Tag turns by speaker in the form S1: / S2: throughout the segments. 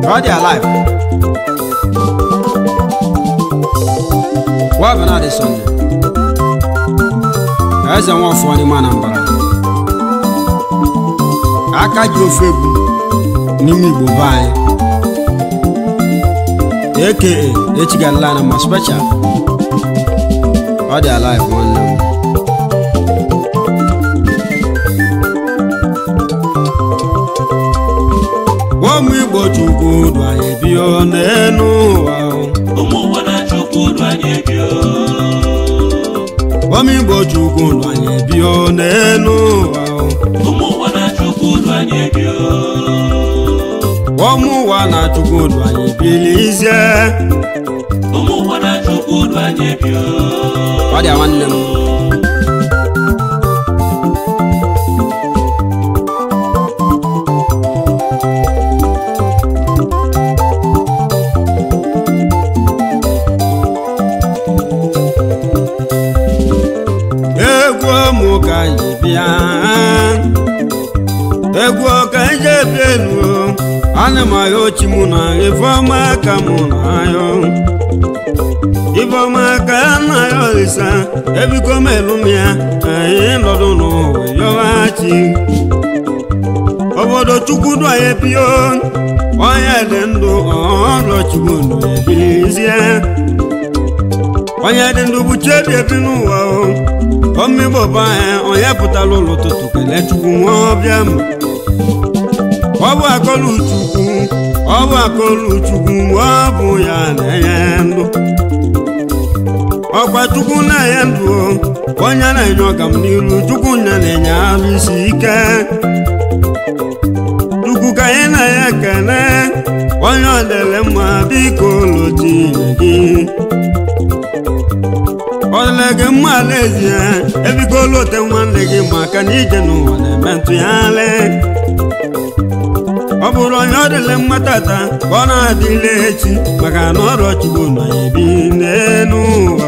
S1: ọ dị alive wa bụ na dị sọnde eze nwa ọfọ n'ime anambra aka ji ofe egwu n'ime igbo be anyị aka echigalala na ma special ọ dị alive nwanne m ụmụ igbo chukwu dụ anyị bio n'elu ụwa
S2: ụmụ ụwa na chukwu dụ anyị bio
S1: ụmụ igbo chukwu dụ anyị bio n'elu ụwa
S2: ụmụ ụwa na chukwu dụ anyị bio
S1: ụmụ ụwa na chukwu dụ anyị bilizie
S2: ụmụ ụwa na chukwu dụ anyị bio
S1: ọ dị nwanne m egwu ụmụ ka anyị bịa egwu ka anyị ji ebi elu ana m ahịa ochi mụ na ifeọma ka mụ na ahịa ifeọma ka ya na ya olisa ebiko m elu m ya anyị nọdụ n'ụwa yọghachi obodo chukwu dụ anyị bio onye dị ndụ ọrụ chukwu ndụ ebilizie onye dị ndụ bụ chebi ebi n'ụwa o omigbo bụ anyị onye pụtara ụlọ ụtụtụ kelee chukwu nwa ọbịa m ọ bụ akọlụ chukwu ọ bụ akọlụ chukwu ọ bụ ya na-enye ndụ ọkwa chukwu na-enye ndụ o, onye na-enye ọgam n'iru chukwu nya na-enye arụ isi ike chukwu ka anyị na-enye ekele onye ọ dịrị mma biko lotinye gị ọlele gị mma n'ezie ebiko lote nwanne gị maka na ije n'ụwa na-eme ntụgharị ọ bụrụ onye ọ dịle mma tata ka ọ na-adịle echi maka na ọrụ chugbu na ebi n'elu ụwa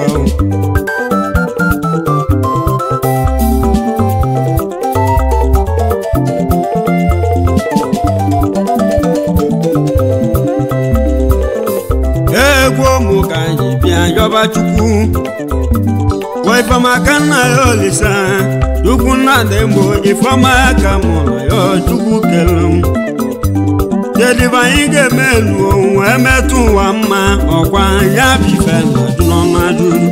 S1: egwu ụmụ ka anyị bịa yọba chukwu wa ifeọma ka nna ya olisa chukwu nna dị mgbo ifeọma ka mụ na ya chukwu kele m kedịbe anyị ga-eme elu wee metụ ụwa mma ọkwa ya bụ ife nọdụ n'ọma duru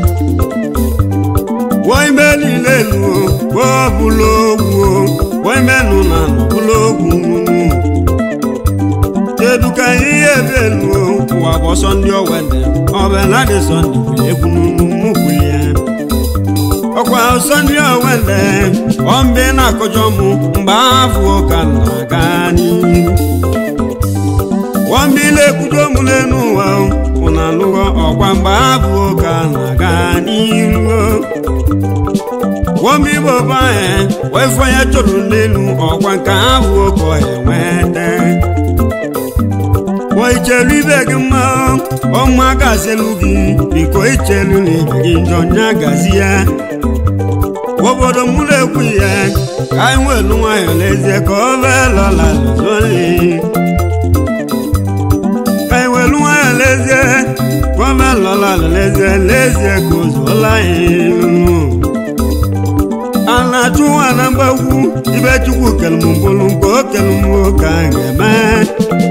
S1: wee ime niile elu wee ọbụla ogwu wee ime nụ na nọbụla ogwu kedu ka anyị ihe ebe elu ụwa bụ ọsọ ndị owede ọbụla dị sọnde egwu n'ụmụkwuli ya ọkwa ọsọ ndị owede ọmbe na-akọjọ mụ mgbe afọ ka na-aga n'ihu wambi na-ekwudo mụ n'elu ụwa ụna alụghọ ọkwa mgbe afọ ka na-aga n'ihu wambi bụ ọba ya wee fọ ya chọrọ n'elu ọkwa nke afọ ka ọ enweta wọ́n ìjẹ̀lú ibẹ̀ gí mọ́ ọmọ agàzẹ́lu gí bíkọ́ ìjẹ̀lú ní ìbẹ̀gí njọ ní agàzí ya wọ́bọ̀dọ̀ múlẹ̀ kú yẹ káwọn ìlú ayọ̀ lẹ́sẹ̀ kọ́ fẹ́ lọ́la lọ́sọ̀lẹ̀ káwọn ìlú ayọ̀ lẹ́sẹ̀ kọ́ fẹ́ lọ́la lẹ́sẹ̀ lẹ́sẹ̀ kò sọ́lá ìlú alatu anambawu ibẹ̀ tukù kẹlùmù bolongo kẹlùmù kàngẹ̀mẹ́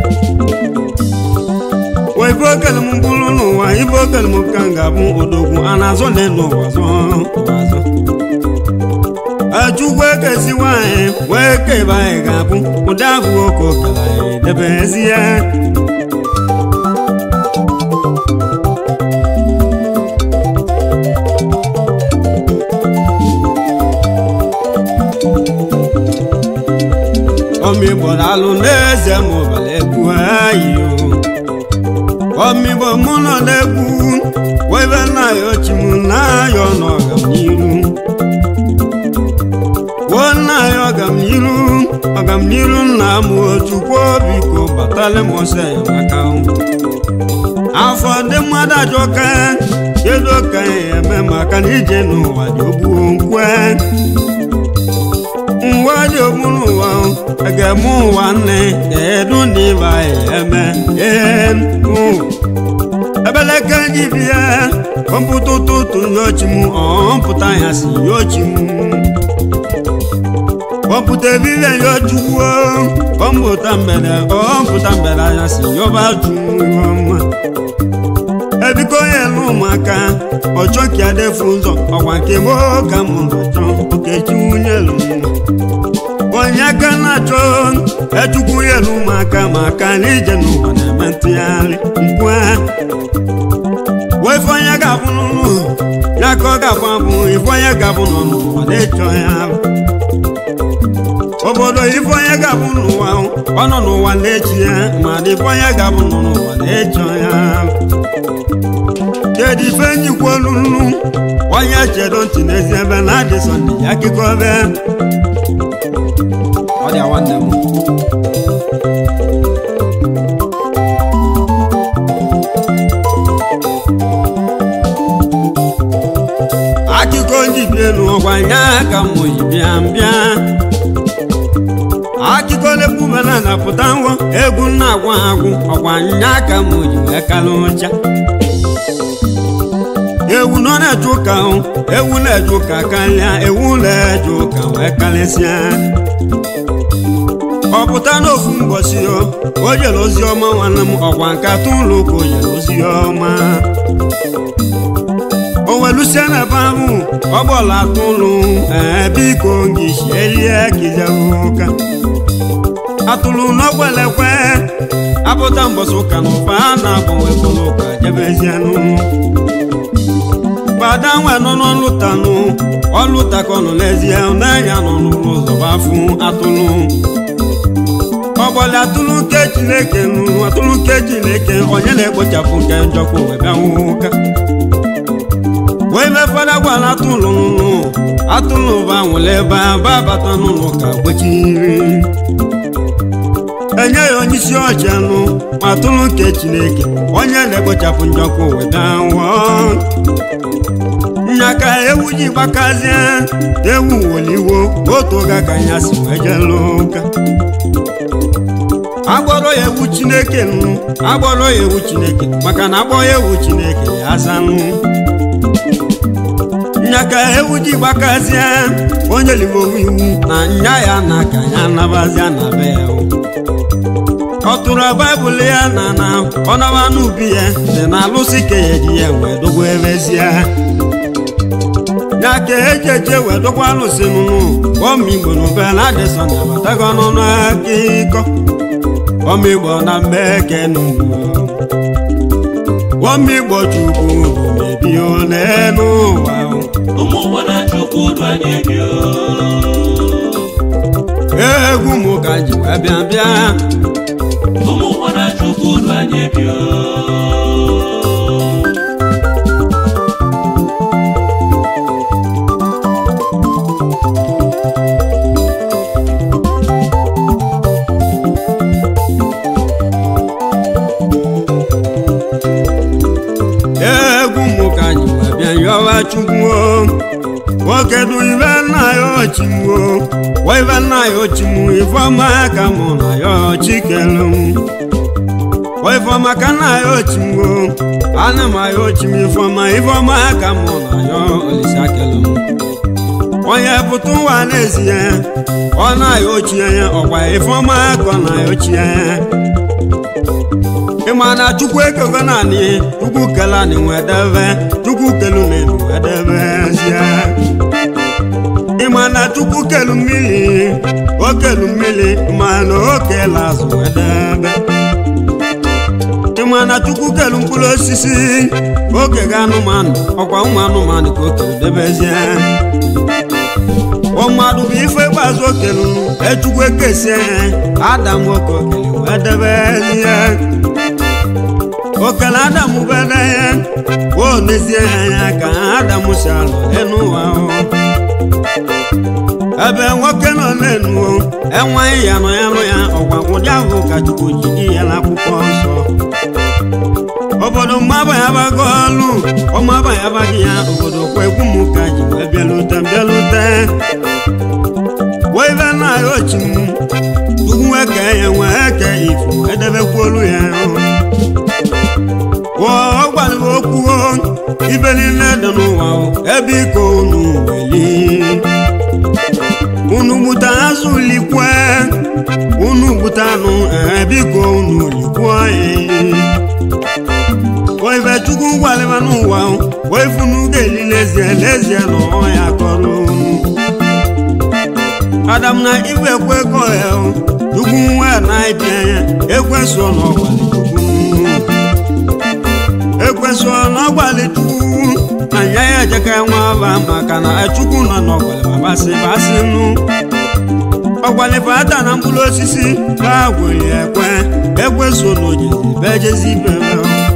S1: wa ibo kalimu bulu n'ụwa ibo kalimu ka ga-abụ odogwu a na-azọ n'elu ụwa zọ ụwa zọ achukwu ekesi nwanyị wee kebe anyị ga-abụ ụdị abụ oke okara anyị debezie ọmịgbọrọ alụ n'eze ma ụbala egwu anyị o ọmịgbo mụ nọ n'egwu webe na-ayọ chi m na-ayọ n'ọganiru wo na-ayọ ọganiru ọganiru nna m otukwu biko batala m ọsọ enyemaka afọ ndị mmadụ ajọka kedu ka ya eme maka na ije n'ụwa dị ogbuo nkwe nwa dị okpuru ụwa ga-eme ụwa nne kedu ndị ịba ya eme gị bịa ọmpụta ụtụtụ nyochi m ọmpụta ya si nyochi m ọmpụta ebile nyochukwu ọmpụta mgbede ọmpụta mgbede ya si yọba ju ọma ebiko onye lụ ụmụaka ọchọ ka ya defu ụzọ ọkwa nke m ka m nọchọ okechi nwunye lụ onye aka na-achọ echukwu ya lụ ụmụaka maka na ije n'ụwa na-eme ntụgharị mkpu wefe onye ga-abụ n'ụlọ ya ka ọ ga-abụ abụ ife onye ga-abụ nọ n'ụwa na-echọ ya obodo ife onye ga-abụ n'ụwa ọ nọ n'ụwa na-echi ya ma dị ife onye ga-abụ nọ n'ụwa na-echọ ya kedu ife njikwa olulu onye chedo ntị n'ezi ebe na adị sọnde ya akụkọ ebe ọ dị nwanne m akụkọ njibielu ọgwa nya ka m ji bịa bịa akụkọ na-ekwubana na pụta ngwọ egwu na-agwa agwụ ọgwa nya ka m ji wee kalụ ụcha ewu nọ na-eje ụka ewu na-eje ụka karịa ewu na-eje ụka wee karịsịa ọ pụta n'ofu mgbọsi o jere ozi ọma nwanne m ọgwa nkata ụlọ ụka o jere ozi ọma o welusie na ebe ahụ ọ gbọla atụ ụlụ ee biko gị shielie kijewe ụka atụrụ n'ọgbelekwe apụta mbọsị ụka na ụfa a na-agbanwe bụrụ ụka jebezienụ gbada nwa nọ n'ọlụtanụ ọlụta ka ọ nọ n'ezie n'anya nọ n'ụlọ ụzọ gbafụ atụrụ ọgbọli atụrụ nke chineke nụrụ atụrụ nke chineke onye na-ekpochapụ nke njọkwa wee bịa ụka wee mefere gwara atụrụ nụnụ atụrụ ba nwere ebe aba bata n'ụlọ ka kwechiri enye ya onye isi ọcha nụ ma atụrụ nke chineke onye na-ekpochapụ njọkwa wee bịa nwụọ nyaka ewu ji gbakazie ewu woliwo otu oge ka ya si wee jelu ụka agbọrọ ya ewu chineke nụ agbọrọ ya ewu chineke maka na agbọ ya ewu chineke ya azanụ nyaka ewu ji gbakazie onye ligowu iwu na nya ya na ka ya nabazia na be ya ọ tụrụ baịbụl ya na na ọ naba n'ubi ya dị na alụsị ka ya ji ya wee dogo ebezie ya ka eji eje wee dokwa alụsị nụnụ ọmigbo n'obe na adịsọ na abatago n'ọnụ akịkọ ọmigbo na mmeke n'ugwu ọmigbo chukwu mebi n'elu ụwa
S2: ụmụ ụwa na chukwu du anyị bi
S1: egwu mụ ka ji wee bịa bịa
S2: ụmụ ụwa na chukwu du anyị bi
S1: egwu mụ ka ji wee bịa yọwa chukwu nwoke du ibe nna ya ochimwo wa ibe nna ya ochimwu ifeọma ka mụ na ya ochikelu wa ifeọma ka nna ya ochimwo ana m ya ochim ifeọma ifeọma ka mụ na ya olisakelu onye pụta ụwa n'ezie ọ na-ya ochie ya ọkwa ifeọma ka ọ na-ya ochie ya ịma na chukwu ekego naanị chukwu kele anyị wedebe chukwu kelu n'elu wedebezie ịma na chukwu kelu mmiri o kelu mmiri ma na o kele azụ wedebe ịma na chukwu kelu mkpụrụ osisi oge ga anụmanụ ọkwa ụmụ anụmanụ ka o kelu debezie mmadụ bụ ife gbazụ okelu echukwu ekesie adam nwoke okele wedebezie okele adam bere ya o nezie ya anya ka adam si alụ n'ụwa ebe nwoke nọ n'enu enweghị ya nọ ya nụ ya ọgwagwụdị ahụ ka chukwu ji di ya n'akwụkwọ nsọ obodo mmaba ya bago ọlụ ọmaba ya baghị ya obodo kwa egwu m ka ji wee bịalute bịalute wee be na ya ochi m tupu eke ya nwee eke ifu edebekwolu ya ọ gwara okwu n'olikwu anyị oife chukwu gwalịba n'ụwa oifunu ga-eli lezie lezie na ọya kọrọ adam na ife ekwekọ ya chukwu nwa na ịbịa ya ekweso na ọgbalị chukwu ekweso na ọgbalị chukwu na nya ya ejeka nwa aba maka na chukwu nọ n'ọgbalị babasị basị nụ ọgbalịfa ata na mkpụrụ osisi ka gwere ekwe ekweso na ojezi bejezi bebe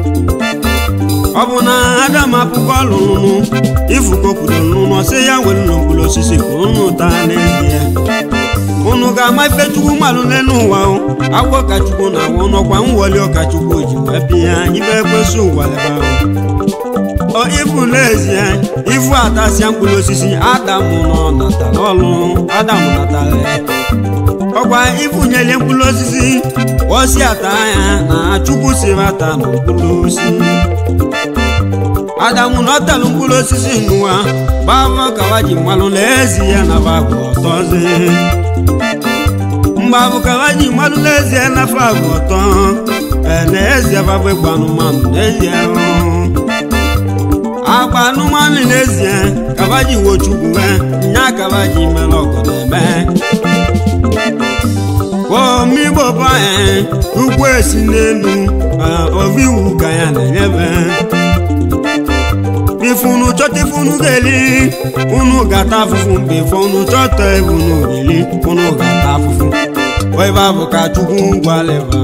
S1: ọ bụ na adam apụkọ lụrụ ifukokwuru n'ụlọ sị ya nwere ụlọ mkpụrụ osisi ka unu taa n'ezie unu ga-ama ife chukwu mmalụ n'elu ụwa agwọ ka chukwu na awụ n'ọkwa nwoli ọka chukwu ji wee bịa ibe ekwesị ụwaleba ọ ifu n'ezie ifu atasịa mkpụrụ osisi adam nọ natara ọlụ adam natara ọkwa ifunyele mkpụrụ osisi osi ata ya na chukwu si bata na mkpụrụ osisi adamu nọtalụ mkpụrụ osisi n'ụwa bava kawa ji mmalụ n'ezie na bagụ ọtọzi mgbabụ kawa ji mmalụ n'ezie na fagụ ọtọ n'ezie babụ ịgba anụmanụ n'ezie agba anụmanụ n'ezie kaba ji wochukwu nya kaba ji mere ọgụ na-eme omigbo banye ugwu esi n'elu oviwu ka ya na-enyebe ifunu chọta ifunu ga-eli unu gata afụfụ mgbe ife unu chọta ifunu ga-eli unu gata afụfụ oife afụ ka chukwu gwaleba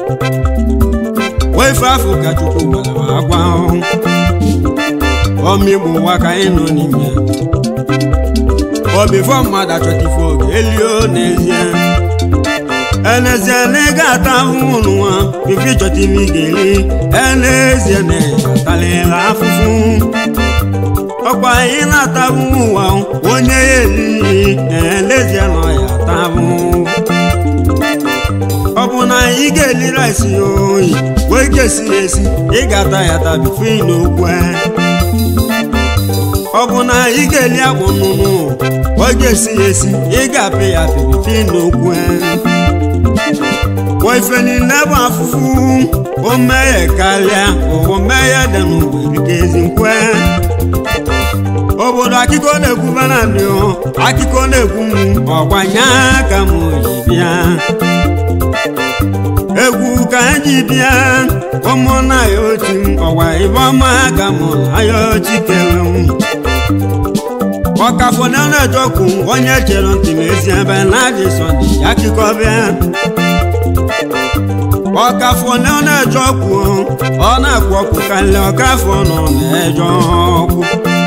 S1: oife afụ ka chukwu gwaleba agwa omigbo ụwa ka anyị nọ n'ime obifọ mmadụ achọta ife oge elio n'ezie enezie na ị ga-ata ahụhụ n'ụwa ife ịchọta ife ị ga-eli enezie na ịgatalịla afụfụ ọkwa anyị na-atabụ ụwa onye ya elihi elezie na ọya tabụ ọ bụ na ị ga-eli rice ya oyi wee gesi ya esi ị ga-ata ya tabife n'okwu ọ bụ na ị ga-eli akpụ nnụnụ wee gesi ya esi ị ga-apị ya pibife n'okwu ife niile bụ afụfụ o meghe karịa ụwa meghe dị n'ụwa erike ezi nkwe obodo akụkọ na-ekwu banadị akụkọ na-ekwu m ọgbanye ka m ji bịa egwu ka anyị ji bịa ụmụnna ya ochi m ọgwa ibe ọma ka m na ya ochi kere m ọkafọdụ na-ejọkwu onye chere ntị m ezi ebe na-adị sọdị akụkọ bịa ọkafọ na ọ na-eje ọkụ ọ na-akpọ ọkụ karịa ọkafọ nọ na-eje ọkụ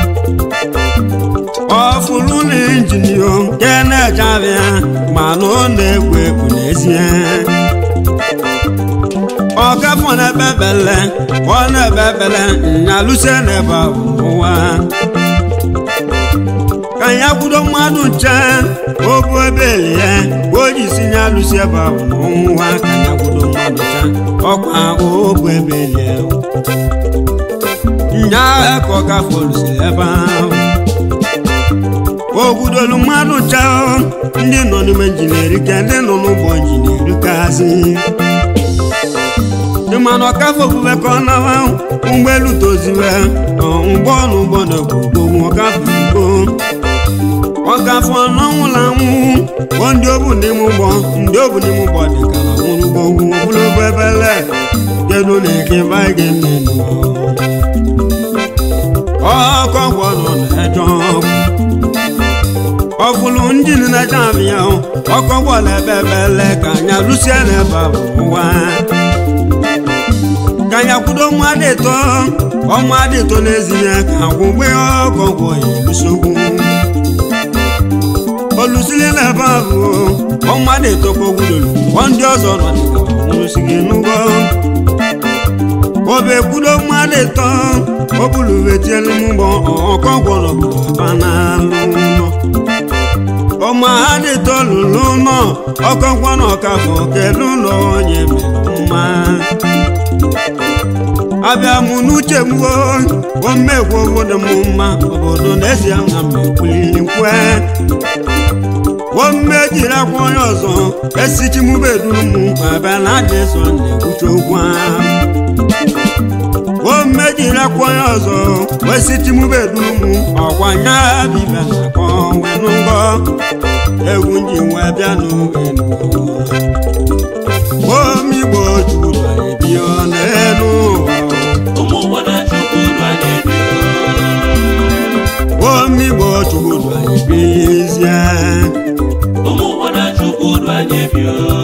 S1: ọfụrụ na injinia nke na-eje abịa mana ọ na-egwu egwu n'ezie ọkafọ na-ebe bele ọ na-ebe bele nyalụsie n'ebe ụwa ka ya kwudo mmadụ nche obu ebe ya o ji si ya alụsi ebe ahụ n'ọnwụwa ka ya kwudo mmadụ nche ọkwa obu ebe ya nya agha ka ọ gafe olusi ebe ahụ ogwudolu mmadụ nche ndị nọ n'ime injinia ka ndị nọ n'ụgbọ injinia kazi ịmana ọkafe ofufe ka ọ nawa ụgbọelu toziwe ụgbọ ọnụ ụgbọ na ogbogbogbo ọkafe igbo ọgafọ n'ọnwụla anwụ bụ ndị obu n'ime ụgbọ ndị obu n'ime ụgbọ dị ka na nwụrụ ugbo ugwu ogologo ebele kedu na eke baịga mmenu ọkọ gwọ nọ na-eje ọfụlụ njin na-eje abịa ọkọ gwọ na-ebe ebele ka anya lụsie n'ebe bụ ụwa ka ya kwudo mmadụ ịtọ ọmmadụ ịtọ n'ezie ka gwụgbe ọkọ gwọ ya elusogwu olusili n'ebe ahụ ọmmadụ etokwa gwudolu ọ ndị ọzọ nọ dịka nwụrụsigị n'ụgwọ obe kwudo mmadụ ịtọ obuluwetielu mgbọ ọkọgwọrọ banalụ ụlọ ọma ha dị tolulu ụlọ ọkọgwọ na ọkafọ kedu ụlọ onye mere mma abịa mụ n'uche m omegwu obodo m mma obodo n'ezie na mmekwuli nkwe ome jiri akwa onye ọzọ esichimubeduru m ma bịa na adị so na-ekwucha okwu ahụ ome jiri akwa onye ọzọ esichimubeduru m ọkwa nya bibe na-akọ wenụ ngọ egwu nji nwee bịa n'elu omigbo juru anyị bio n'elu
S2: ụmụ ụwa na chukwu du anyị ebi
S1: omigbo juru anyị bilizie
S2: ụmụ ụwa na chukwu du anyị ebi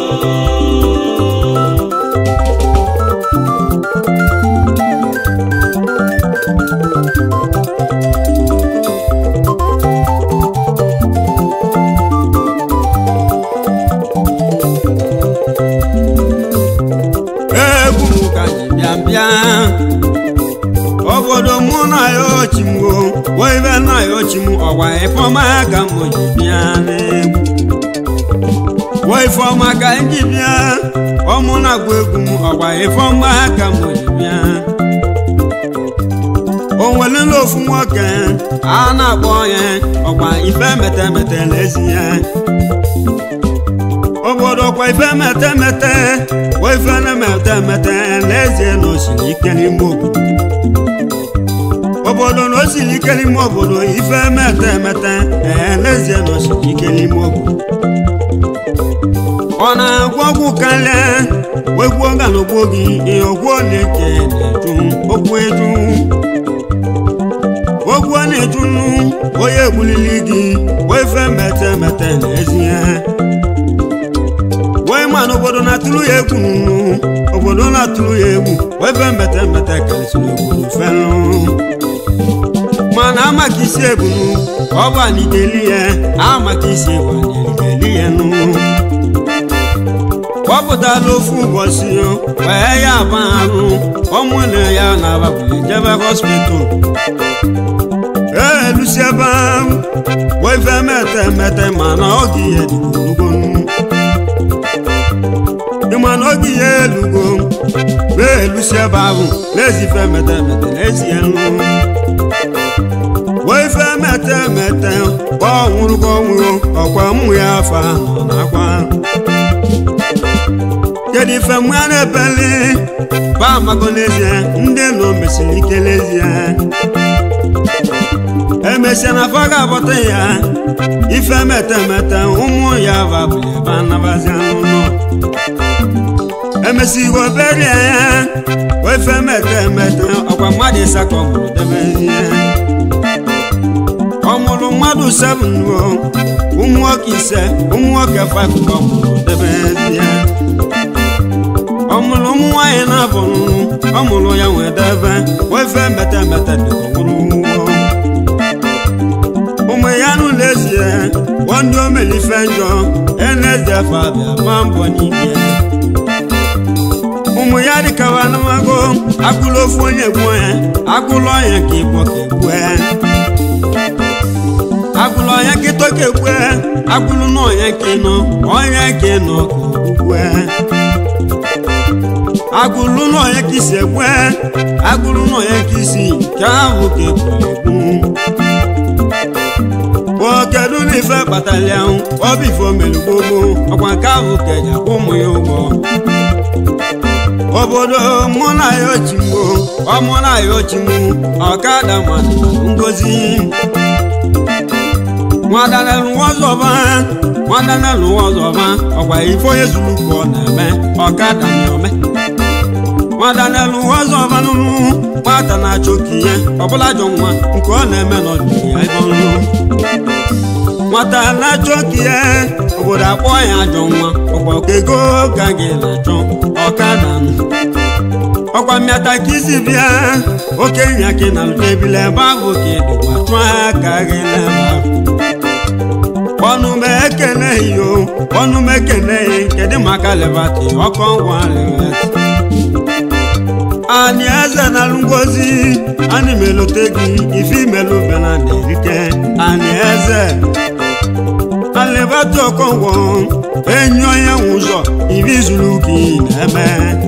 S1: egwu m ka ji bịa bịa obodo mụ na ya ochimgo wee na ya ochim ọgwa ifeọma ka m ji bịa n'egwu wee ifeọma ka m ji bịa ọmụ na-agba egwu m ọgwa ifeọma ka m ji bịa o nwelele ofu nwoke a na-akpọ ya ọgwa ife metemete n'ezi ya obodo kwa ife metemete wa ife na-emetemete n'ezie na osiri ike n'ime obodo obodo na osiri ike n'ime obodo ife metemete ee n'ezie na osiri ike n'ime obodo ọ na-agwọ ọgwụ karịa wegwuo ganogbo gị ihe ogwuo na-eke na-eju okwu eju ogwu ọ na-eju onye egbulili gị wee fe metemete n'ezie wee ma na obodo na-atụrụ ya egwu nụ obodo na-atụrụ ya egwu wee be mbete mbete karịsịrị obodo felụ mana amaka isi ebunu ọ bụ anideli ya amaka isi ebu anideli ya nụ kpọpụtala ofu ụbọchị wee ya agba arụ ọmụnne ya na-ababụli jebe hospital elusi ebe ahụ wee fe mete mete mana ọ gị ya dị ogologo ịma na oge ihe elugo wee elusi ebe ahụ n'ezi ife mete mete n'ezi elu wee ife mete mete ọ nwụrụ ka ọ nwụrụ ọkwa mmụ ya afọ ahụ na-akwa kedu ife mụ ya na-ebeli ba amago n'ezie ndị nọ mesiri ike n'ezie emesịa na afọ ga-abọta ya ife mete mete ụmụ ya babụli ebe anabazi n'ụlọ emesigo berie ya ofe mete mete ọkwa mmadụ ịsakọ mụrụ debezie ọ mụrụ mmadụ seven o ụmụ nwoke ise ụmụ nwoke five ka ọ mụrụ debezie ọ mụrụ ụmụ nwaanyị na-abụ ọ mụrụ ya nwee debe ofe mete mete dịka nwụrụ ụmụ ya n'ụlọ ezie ndị omelife njọ eneze fabia ba mbọ n'ime ụmụ ya dịkawa anamago agụlụ ofu onye gbuo ya agụlụ ọnya ka igbo ka egbue agụlụ ọnya ka ito ka egbue agụlụ n'ọnya ka ịnọ ọnya ka ịnọ ka ogbue agụlụ n'ọnya ka isi egbue agụlụ n'ọnya ka isi nke ahụ ka egburu egbu kedu na ife kpatara ya ọ bụ ife omelugbogbo ọkwa nke ahụ ka eji akwụ ụmụ ya ụgwọ obodo mụ na ya ochimbo ọmụ na ya ochimbo ọkada mmadụ ngozi nwadanelụwọzọba nwadanelụwọzọba ọkwa ife onye zuru ka ọ na-eme ọkada na-ome nwadanelụwọzọba nụnụ nwata na-achọ ka ihe ọbụla jọ nwa nke ọ na-eme n'ọdịnihu ya ebe ọrụ nwata na-achọ ka ihe obodo akpọ ya ajọ nwa ọkwa ego ka gị na-achọ ọkada ọkwa mmịata ka isi bịa okenye ka na ebile ebe ahụ ka ịdịkwa chụọ aka gị n'ebe ahụ ọnụ m ekeneghị o ọnụ m ekeneghị kedu maka lebati ọkọ ngwa lebati anyị eze na ngozi anyị melote gị ife imelụ bena na-erike anyị eze alebata ọkọngwọ enyi onye nwe ụzọ ibi zuru gị na-eme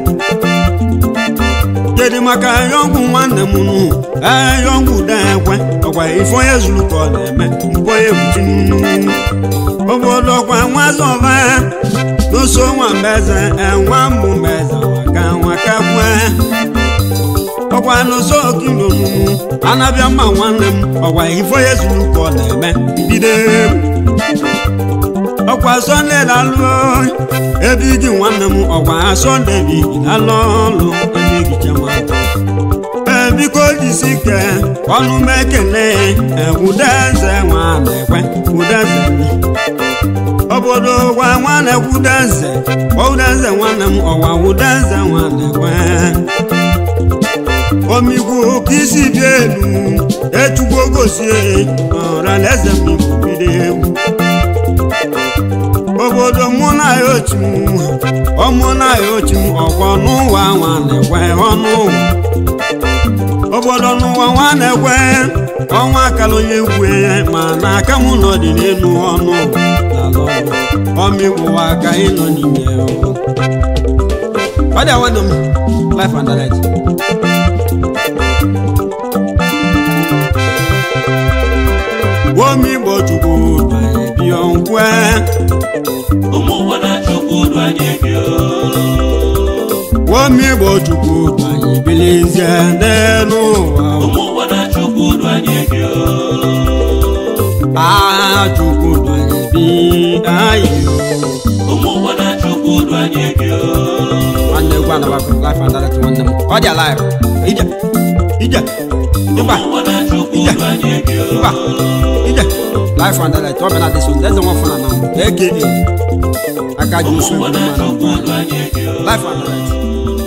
S1: kedu maka yọngwụ nwanne m nụ ee yọngwụ da ekwe ọkwa ife onye zuru ka ọ na-eme mpụ onye buchi obodo kwa nwazọba n'ụsọ nwa mbeze enwa mbụ mbeze waka waka gwe ọkwa n'ụsọ okinonu anabịa mma nwanne m ọkwa ifo ya zuru ka ọ na-eme bido egwu ọkwa sọnde lalụ ebe igi nwanne m ọkwa sọnde bi lalụ ọlụ ebe igi chema biko jisi ike ọnụ m ekele ewudeze nwa na-ekwe udeze obodo gwa nwa na-ekwudeze udeze nwanne m ọwa udeze nwa na-ekwe omigwu ka isi bịa elu echugbo gosie ọra na eze m igwu bido egwu obodo mụ na ya ochi m ọmụ na ya ochi m ọkwa n'ụwa nwa na-ekwe ọnụ ụwa obodo n'ụwa nwa na-ekwe ọnwa akala onye egwu ya ma na aka m nọ dị n'elu ọnụ n'ala ọrụ ọmịgwụwa aka ịnọ n'ime ya ọ dị awadị m life and direct omigbo chukwu bịa nkwe
S2: ụmụ ụwa na chukwu du anyị bi
S1: omigbo chukwu anyị bilizie n'elu ụwa
S2: ụmụ ụwa na chukwu du anyị bi
S1: aha chukwu anyị bi anyị
S2: ụmụ ụwa na chukwu du anyị bi
S1: nwanne egwu anabakụ life and direct nwanne m ọ dị alive ije ije ịgba
S2: ụmụ ụwa na chukwu du anyị bi
S1: ịgba ije life and direct ọ bịa na dịso eze nwa fụna na aka aka ji
S2: ụmụ
S1: ofe
S2: ụwa
S1: egwu
S2: na
S1: mmanụ
S2: chukwu du anyị bi
S1: life and direct